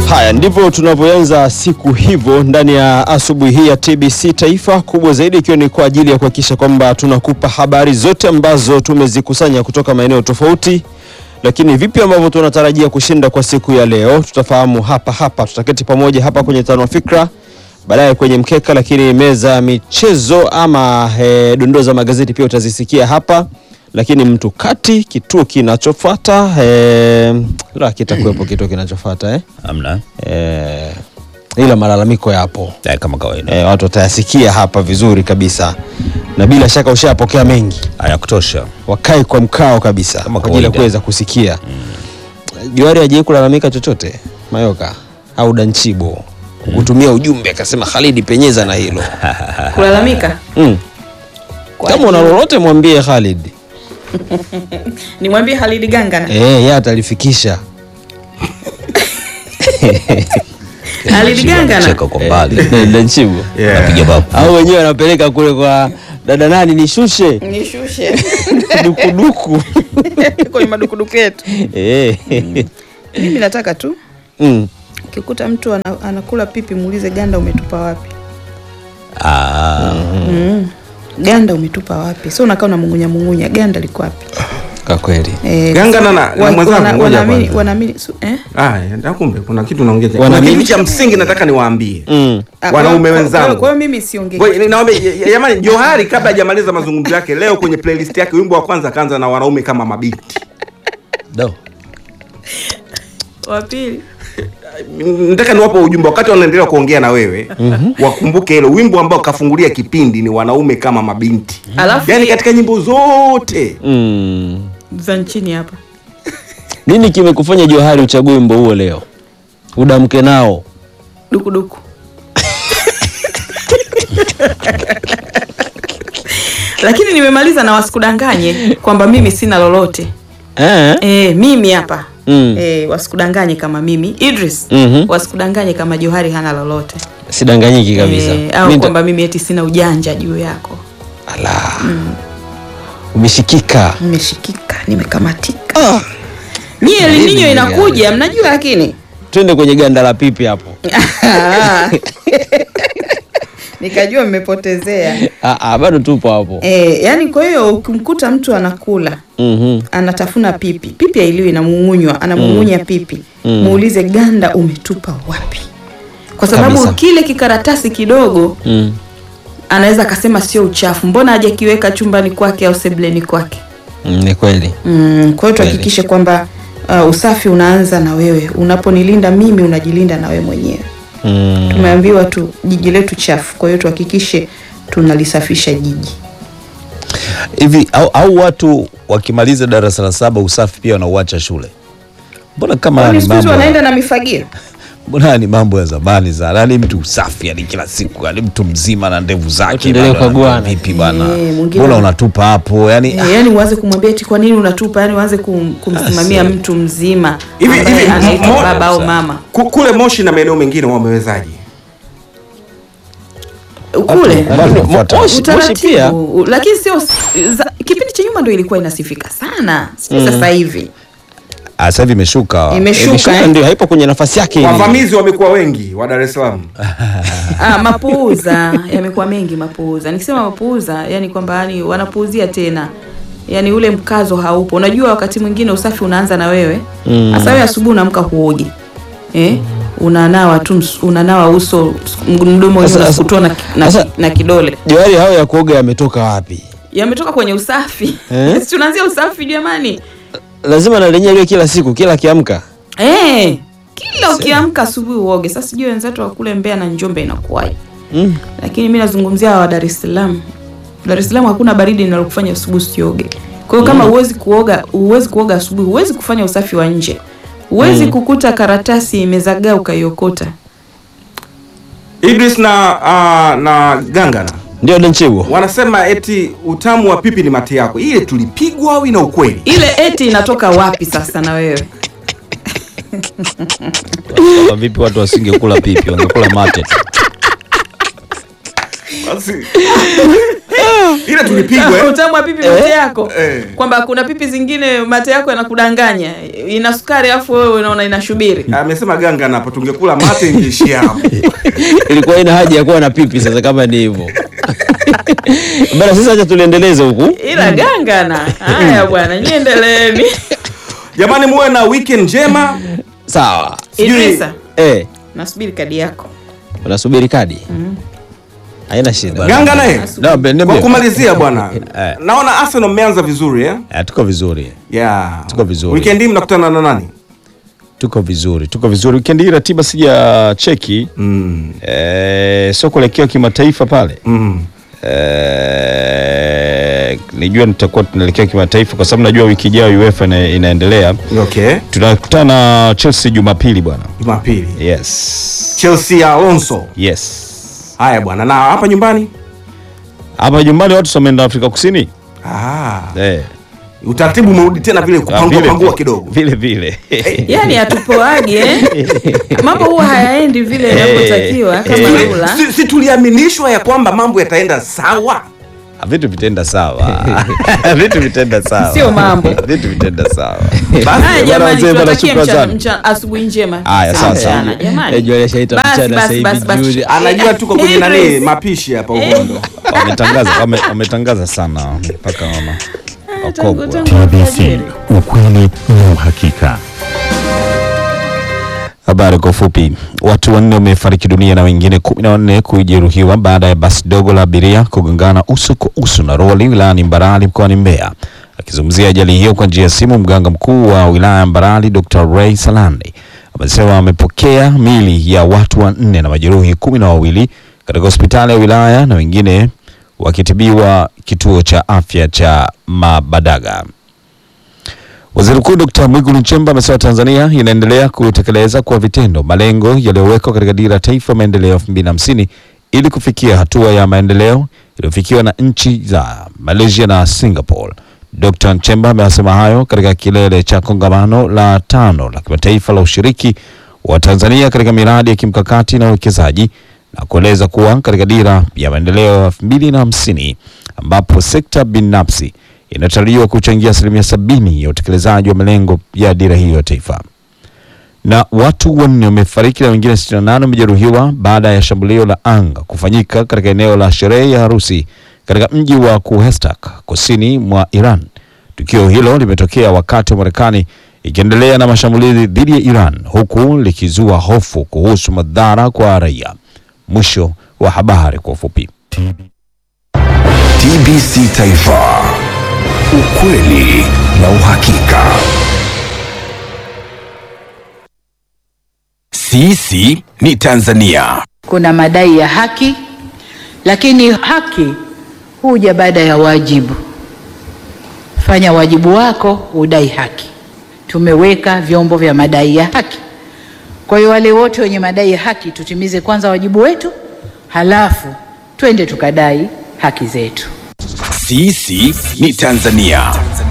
Haya ndivyo tunavyoanza siku hivyo ndani ya asubuhi hii ya TBC Taifa, kubwa zaidi ikiwa ni kwa ajili ya kuhakikisha kwamba tunakupa habari zote ambazo tumezikusanya kutoka maeneo tofauti, lakini vipi ambavyo tunatarajia kushinda kwa siku ya leo tutafahamu hapa hapa. Tutaketi pamoja hapa kwenye tano fikra, baadaye kwenye mkeka, lakini meza ya michezo ama e, dondoo za magazeti pia utazisikia hapa lakini mtu kati kituo kinachofuata eh, la kitakuwepo kituo kinachofuata eh? Amna Eh, ila malalamiko yapo Eh, kama kawaida eh, watu watayasikia hapa vizuri kabisa, na bila shaka ushapokea mengi, haya kutosha. wakae kwa mkao kabisa Kama kwa ajili ya kawaida. kuweza kusikia. Johari hajai kulalamika chochote Mayoka au Danchibo kutumia ujumbe akasema Khalidi penyeza na hilo kulalamika mm. Kwa Kama una ajili- lolote mwambie Khalid nimwambie Halidi Gangana eh, yeye atalifikisha Halidi Gangana Cheka kwa mbali Eh, Danchibo napiga babu. au wenyewe wanapeleka kule kwa dada nani nishushe nishushe dukuduku kwenye madukuduku yetu. Eh. Mimi nataka tu Mm. ukikuta mtu ana, anakula pipi muulize ganda umetupa wapi? Ah, Mm. Ganda umetupa wapi? Sio unakaa unamung'unya mung'unya, ganda liko wapi? Kwa kweli Eh, Gangana na- na wa- mwenzangu, wana- ngoja wanaamini kwanza. wanaamini su- eh? Ah, na kumbe kuna kitu naongeza. Kuna Wanaamini- kitu cha msingi nataka niwaambie. mm. Ah, Wanaume kwa- wenzangu. kwa- Kwa hiyo mimi siongei. Ngoja naomba jamani, Johari kabla hajamaliza mazungumzo yake leo kwenye playlist yake wimbo wa kwanza kaanza na wanaume kama mabinti. do. Wa pili. Nataka niwape ujumbe wakati wanaendelea kuongea na wewe wakumbuke hilo wimbo ambao kafungulia kipindi ni wanaume kama mabinti. Alafu Yaani katika nyimbo zote Mm. za nchini hapa. nini kimekufanya Johari uchague wimbo huo leo udamke nao dukuduku lakini nimemaliza na wasikudanganye kwamba mimi sina lolote eh? e, mimi hapa Mm. e, wasikudanganye kama mimi Idris Mhm. wasikudanganye kama Johari hana lolote sidanganyiki kabisa e, au Mi nita- kwamba mimi eti sina ujanja juu yako Ala. umeshikika nimeshikika nimekamatika nyie elininyo inakuja mnajua lakini twende kwenye ganda la pipi hapo nikajua mmepotezea ah, ah, bado tupo hapo e, yani kwa hiyo ukimkuta mtu anakula Mhm. anatafuna pipi pipi ailiwi inamung'unywa anamung'unya pipi muulize ganda umetupa wapi kwa sababu Kabisa. kile kikaratasi kidogo Mm. anaweza akasema sio uchafu mbona hajakiweka chumbani kwake au sebleni kwake Mm, ni kweli mm, kwa hiyo tuhakikishe kwamba uh, usafi unaanza na wewe unaponilinda mimi unajilinda na wewe mwenyewe mm. tumeambiwa tu jiji letu chafu kwa hiyo tuhakikishe tunalisafisha jiji hivi au, au watu wakimaliza darasa la saba usafi pia wanauacha shule mbona kama haya kwani ni siku hizi mambo wanaenda ya- na mifagio mbona haya ni mambo ya zamani sana yani mtu usafi yani kila siku yani mtu mzima na ndevu zake Tuendelee bado kukaguana. anajua vipi bana Eh, mwingine- mbona unatupa hapo yani Eh, yani uanze kumwambia eti kwa nini unatupa yani uanze kum, kumsimamia Asi. mtu mzima Hivi- ambaye hivi, anaitwa mo- baba au Sa- mama Ku- kule Moshi na maeneo mengine wamewezaje? kule Bado unafuata. Moshi- Moshi pia utaratibu u- lakini sio za- kipindi cha nyuma ndo ilikuwa inasifika sana sijui sasa hivi Ah, sasa hivi imeshuka imeshuka Imeshuka eh? ndio haipo kwenye nafasi yake ile. Wavamizi wamekuwa wengi wa Dar es Salaam. ah, mapuuza yamekuwa mengi mapuuza nikisema mapuuza yani kwamba yani wanapuuzia tena yani ule mkazo haupo unajua wakati mwingine usafi unaanza na wewe hasa wewe asubuhi unaamka huogi eh? unanawa tu ms- unanawa uso mdomo Sasa- unasukutua na, na, sasa- na kidole Johari hao ya kuoga yametoka wapi yametoka kwenye usafi Eh? Si tunaanzia usafi jamani lazima na lenyewe liwe kila siku kila akiamka eh, kila ukiamka asubuhi uoge sasa sijui wenzetu wa kule Mbeya na Njombe inakuwaje mm. lakini mi nazungumzia wa Dar es Salaam. Dar es Salaam hakuna baridi linalokufanya asubuhi usioge. Kwa hiyo kama huwezi kuoga, huwezi kuoga asubuhi, huwezi kufanya usafi wa nje, huwezi kukuta karatasi imezagaa ukaiokota. Idris na uh, na Gangana ndio Denchibo wanasema eti utamu wa pipi ni mate yako. Ile tulipigwa au ina ukweli? Ile eti inatoka wapi sasa na wewe? Kama vipi watu wasingekula pipi wangekula mate tu. Basi ila tulipigwa eh. utamu wa pipi mate yako Eh. kwamba kuna pipi zingine mate yako yanakudanganya ina sukari alafu wewe unaona inashubiri amesema ganga napo tungekula mate ingeishia hapo ilikuwa ina haja ya kuwa na pipi sasa kama ni hivyo bana sasa acha tuliendeleze huku ila gangana haya bwana niendeleeni jamani muwe na weekend njema sawa Sijui- Idrisa eh nasubiri kadi yako unasubiri kadi haina shida ganga naye No, be- kwa niambie. kumalizia bwana Eh. naona arsenal mmeanza vizuri eh? Eh, tuko vizuri yeah. Tuko vizuri. weekend hii mnakutana na nani tuko vizuri tuko vizuri wikendi hii ratiba sija cheki mm. eh, sio kuelekea kimataifa pale Mm. eh, nijua nitakuwa tunaelekea kimataifa kwa sababu najua wiki ijayo UEFA ina, inaendelea okay tunakutana na Chelsea Jumapili bwana jumapili yes chelsea ya alonso yes haya bwana na hapa nyumbani hapa nyumbani watu wameenda Afrika Kusini ah. eh, utaratibu umerudi tena vile ah, kupangua vile- pangua kidogo vile vile yaani hatupoagi eh? mambo huwa hayaendi vile inavyotakiwa kama Eh. rula si, si tuliaminishwa ya kwamba mambo yataenda sawa Ah, vitu vitenda sawa vitu vitenda sawa Sio mambo. vitu vitenda sawa haya Bwana jamani wazee, bwana, tuwatakie shukrani mchana- sana. mchana- asubuhi njema Haya, sawa, Asante sawa. sana, jamani. Eh, Joel ashaita Basi, mchana basi, sasa hivi basi, basi. jioni. anajua tuko kwenye nani Idris. mapishi hapa uhondo wametangaza wame- wametangaza sana mpaka mama Tangu- wakogwa tangu alfajiri. ukweli na uhakika. Habari kwa ufupi. Watu wanne wamefariki dunia na wengine kumi na wanne kujeruhiwa baada ya basi dogo la abiria kugongana uso kwa uso na roli wilayani Mbarali mkoani Mbeya. Akizungumzia ajali hiyo kwa njia ya simu, mganga mkuu wa wilaya ya Mbarali Dr. Ray Salandi amesema amepokea mili ya watu wanne na majeruhi kumi na wawili katika hospitali ya wilaya na wengine wakitibiwa kituo cha afya cha Mabadaga. Waziri Mkuu Dr. Mwigulu Nchemba amesema Tanzania inaendelea kutekeleza kwa vitendo malengo yaliyowekwa katika dira ya taifa ya maendeleo 2050 ili kufikia hatua ya maendeleo iliyofikiwa na nchi za Malaysia na Singapore. Dr. Nchemba amesema hayo katika kilele cha kongamano la tano la kimataifa la ushiriki wa Tanzania katika miradi ya kimkakati na uwekezaji na kueleza kuwa katika dira ya maendeleo ya 2050 ambapo sekta binafsi inatarajiwa kuchangia asilimia sabini ya utekelezaji wa malengo ya dira hiyo ya taifa. Na watu wanne wamefariki na wengine 68 wamejeruhiwa baada ya shambulio la anga kufanyika katika eneo la sherehe ya harusi katika mji wa Kuhestak kusini mwa Iran. Tukio hilo limetokea wakati wa Marekani ikiendelea na mashambulizi dhidi ya Iran huku likizua hofu kuhusu madhara kwa raia. Mwisho wa habari kwa ufupi. TBC Taifa, ukweli na uhakika. Sisi ni Tanzania. kuna madai ya haki, lakini haki huja baada ya wajibu. Fanya wajibu wako, udai haki. Tumeweka vyombo vya madai ya haki. Kwa hiyo wale wote wenye madai ya haki, tutimize kwanza wajibu wetu, halafu twende tukadai haki zetu. Sisi ni Tanzania.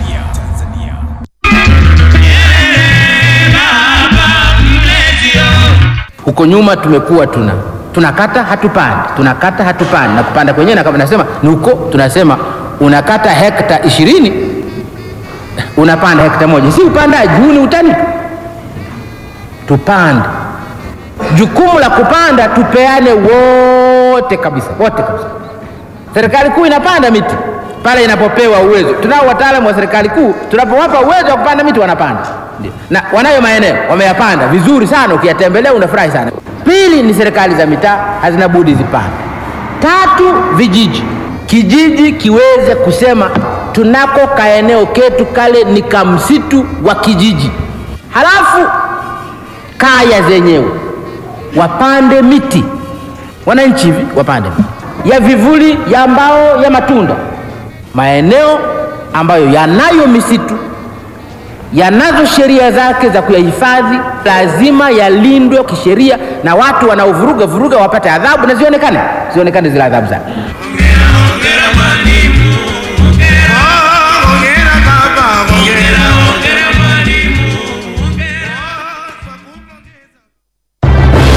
Huko nyuma tumekuwa tuna tunakata hatupandi, tunakata hatupandi, na kupanda kwenyewe na kama nasema ni huko, tunasema unakata hekta ishirini unapanda hekta moja, si upandaji huu, ni utani tu. Tupande, jukumu la kupanda tupeane wote kabisa, wote kabisa. Serikali kuu inapanda miti pale inapopewa uwezo. Tunao wataalamu wa serikali kuu, tunapowapa uwezo wa kupanda miti wanapanda, Ndio. na wanayo maeneo wameyapanda vizuri sana, ukiyatembelea unafurahi sana. Pili ni serikali za mitaa hazina budi zipande. Tatu, vijiji, kijiji kiweze kusema tunako kaeneo ketu kale ni kamsitu wa kijiji, halafu kaya zenyewe wapande miti, wananchi hivi wapande miti ya vivuli, ya mbao, ya matunda. Maeneo ambayo yanayo misitu yanazo sheria zake za kuyahifadhi, lazima yalindwe kisheria, na watu wanaovuruga vuruga wapate adhabu na zionekane, zionekane zile adhabu zake.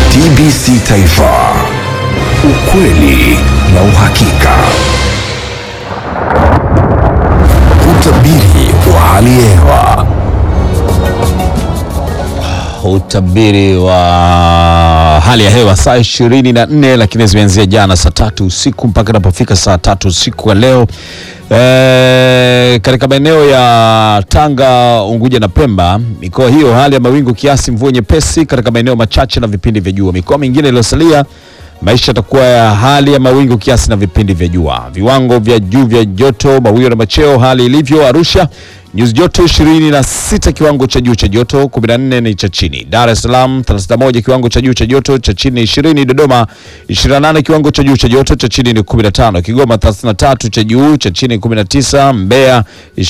TBC Taifa, ukweli na uhakika. Utabiri wa hali ya hewa. Utabiri wa hali ya hewa saa ishirini na nne lakini zimeanzia jana saa tatu usiku mpaka inapofika saa tatu usiku wa leo. E, katika maeneo ya Tanga, Unguja na Pemba, mikoa hiyo hali ya mawingu kiasi, mvua nyepesi katika maeneo machache na vipindi vya jua. Mikoa mingine iliyosalia maisha yatakuwa ya hali ya mawingu kiasi na vipindi vya jua. Viwango vya juu vya joto, mawio na macheo, hali ilivyo Arusha nyuzi joto 26 kiwango cha juu cha joto, 14 ni cha chini. Dar es Salaam 31 kiwango cha juu cha joto, cha chini 20. Dodoma 28 kiwango cha juu cha joto, cha chini ni 15. Kigoma 33 cha juu, cha chini 19. Mbeya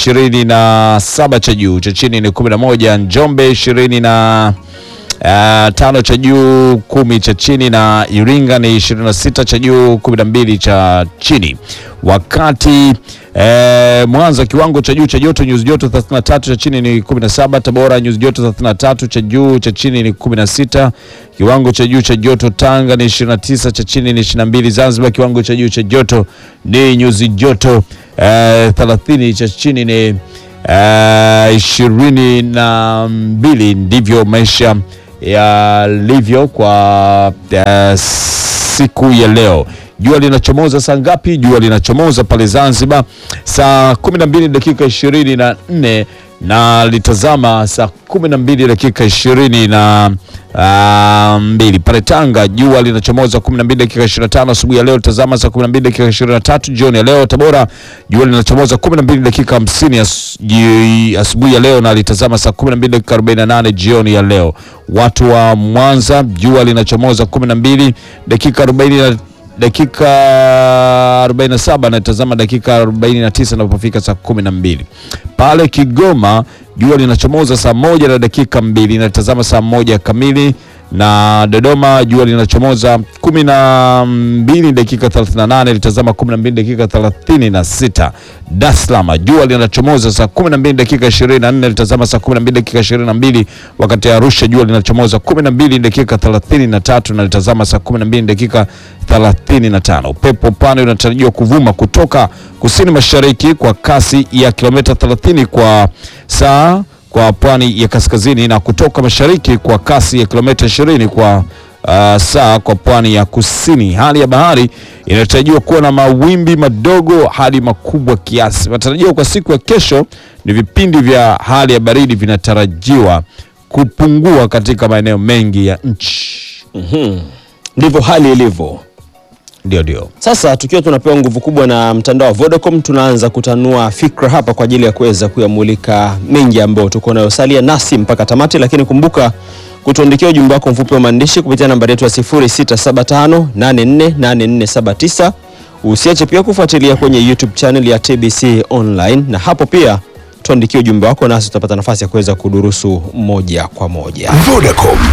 27 cha juu, cha chini ni 11. Njombe 20 na Uh, tano cha juu kumi cha chini na Iringa ni 26 cha juu 12 cha chini. Wakati eh, Mwanza kiwango cha juu cha joto nyuzi joto 33 cha chini ni 17. Tabora nyuzi joto 33 cha juu cha chini ni 16. Kiwango cha juu cha joto Tanga ni 29 cha chini ni 22. Zanzibar kiwango cha juu cha joto ni nyuzi joto eh, 30 cha chini ni eh, ishirini na mbili. Ndivyo maisha yalivyo kwa uh, siku ya leo. Jua linachomoza saa ngapi? Jua linachomoza pale Zanzibar saa 12 dakika ishirini na nne na litazama saa 12 dakika ishirini na uh, mbili pale Tanga jua linachomoza 12 dakika 25 asubuhi ya leo, litazama saa 12 dakika 23 jioni ya leo. Tabora jua linachomoza 12 dakika 50 as, ji- asubuhi ya leo na litazama saa 12 dakika 48 jioni ya leo. Watu wa Mwanza jua linachomoza 12 dakika 40 na dakika 47 na tazama dakika 49 inapofika saa 12. Pale Kigoma jua linachomoza saa moja na dakika mbili na tazama saa moja kamili na Dodoma jua linachomoza kumi na mbili dakika 38 litazama 12 dakika 36. Dar es Salaam jua linachomoza saa 12 dakika 24 litazama saa 12 dakika 22, wakati Arusha jua linachomoza 12 dakika 33 na litazama saa 12 dakika 35. Upepo pana unatarajiwa kuvuma kutoka kusini mashariki kwa kasi ya kilomita 30 kwa saa kwa pwani ya kaskazini na kutoka mashariki kwa kasi ya kilomita 20 kwa uh, saa kwa pwani ya kusini. Hali ya bahari inatarajiwa kuwa na mawimbi madogo hadi makubwa kiasi. Matarajio kwa siku ya kesho ni vipindi vya hali ya baridi vinatarajiwa kupungua katika maeneo mengi ya nchi. Ndivyo hali ilivyo. Ndio, ndio. Sasa tukiwa tunapewa nguvu kubwa na mtandao wa Vodacom, tunaanza kutanua fikra hapa kwa ajili ya kuweza kuyamulika mengi ambayo tuko nayo. Salia nasi mpaka tamati, lakini kumbuka kutuandikia ujumbe wako mfupi wa maandishi kupitia nambari yetu ya 0675848479. Usiache pia kufuatilia kwenye YouTube channel ya TBC Online, na hapo pia tuandikie ujumbe wako, nasi tutapata nafasi ya kuweza kudurusu moja kwa moja. Vodacom.